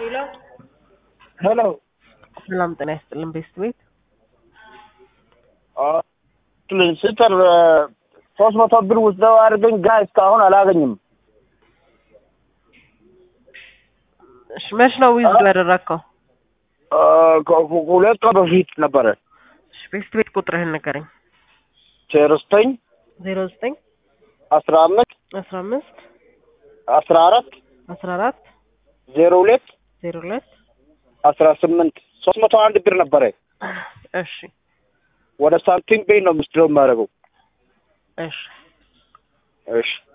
ሄሎ ሄሎ ሰላም ጤና ይስጥልን ቤስት ቤት ስትር ሶስት መቶ ብር ውስደው አድርገኝ ጋ እስካሁን አላገኝም። እሺ መች ነው ዊዝዶ ያደረግከው? አ፣ ከ- ሁለት ቀን በፊት ነበረ። እሺ ቤስት ቤት ቁጥርህን ንገረኝ። ዜሮ ዘጠኝ ዜሮ ዘጠኝ አስራ አምስት አስራ አምስት አስራ አራት አስራ አራት ዜሮ ሁለት ዜሮ ሁለት አስራ ስምንት ሶስት መቶ አንድ ብር ነበረ። እሺ ወደ ሳንቲም ቤት ነው ምስድረው የማደርገው። እሺ እሺ